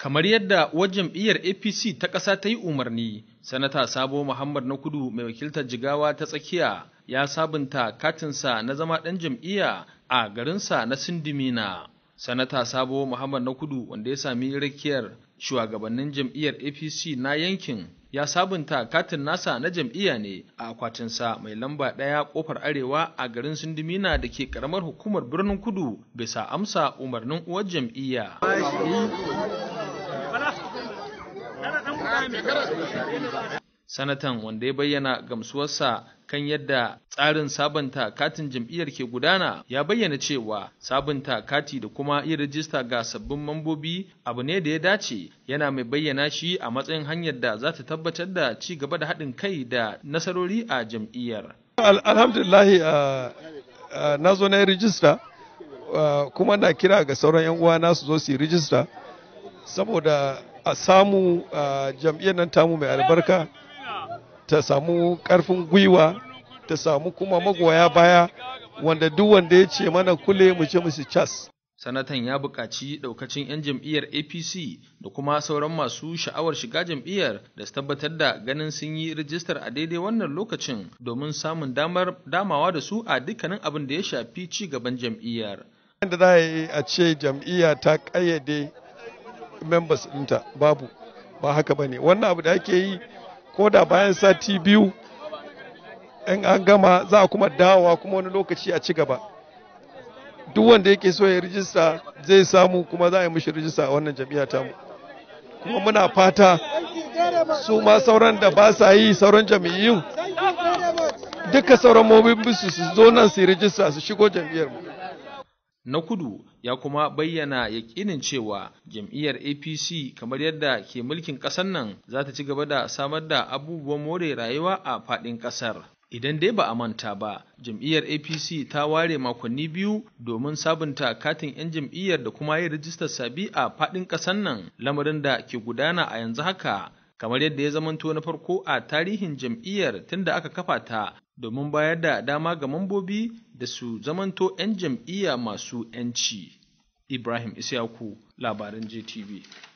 Kamar yadda uwar jam'iyyar APC ta ƙasa ta yi umarni, Sanata Sabo Muhammad na Kudu mai wakiltar Jigawa ta tsakiya ya sabunta katinsa na zama ɗan jam'iyya a garinsa na Sindimina. Sanata Sabo Muhammad na Kudu wanda ya sami rakiyar shugabannin jam'iyyar APC na yankin ya sabunta katin nasa na jam'iyya ne a akwatinsa mai lamba ɗaya ƙofar arewa a garin Sindimina da ke ƙaramar hukumar birnin Kudu bisa amsa umarnin uwar jam'iyya. Sanatan wanda ya bayyana gamsuwarsa kan yadda tsarin sabunta katin jam'iyyar ke gudana ya bayyana cewa sabunta kati da kuma yin rijista ga sabbin mambobi abu ne da ya dace yana mai bayyana shi a matsayin hanyar da za ta tabbatar da ci gaba da haɗin kai da nasarori a jam'iyyar. Alhamdulillahi na zo na yi rijista kuma na kira ga sauran 'yan uwana su zo su yi rijista saboda a samu jam'iyyar nan tamu mai albarka ta samu karfin gwiwa ta samu kuma magoya baya wanda duk wanda ya ce mana kule mu ce musu cas. Sanatan ya buƙaci ɗaukacin 'yan jam'iyyar APC da kuma sauran masu sha'awar shiga jam'iyyar da su tabbatar da ganin sun yi rijistar a daidai wannan lokacin domin samun damar damawa da su a dukkanin abin da ya shafi ci gaban jam'iyyar. Yadda za a yi a ce jam'iyya ta ƙayyade members ɗinta babu ba haka ba ne wannan abu da ake yi ko da bayan sati biyu in an gama za a kuma dawowa kuma wani lokaci a ci gaba duk wanda yake so ya rijista zai samu kuma za a yi mishi rijista a wannan jam'iyya tamu kuma muna fata su ma sauran da ba sa yi sauran jam'iyyun duka sauran mobin su su zo nan su yi rijista su shigo jam'iyyar mu na kudu ya kuma bayyana yakinin cewa jam'iyyar apc kamar yadda ke mulkin ƙasar nan za ta ci gaba da samar da abubuwan more rayuwa a faɗin ƙasar idan dai ba a manta ba jam'iyyar apc ta ware makonni biyu domin sabunta katin 'yan jam'iyyar da kuma yin rijistar sabi a faɗin ƙasar nan lamarin da ke gudana a yanzu haka kamar yadda ya zamanto na farko a tarihin jam'iyyar tunda aka kafa ta domin bayar da dama ga mambobi da su zamanto 'yan jam'iyya masu 'yanci. Ibrahim Isyaku, labaran JTV.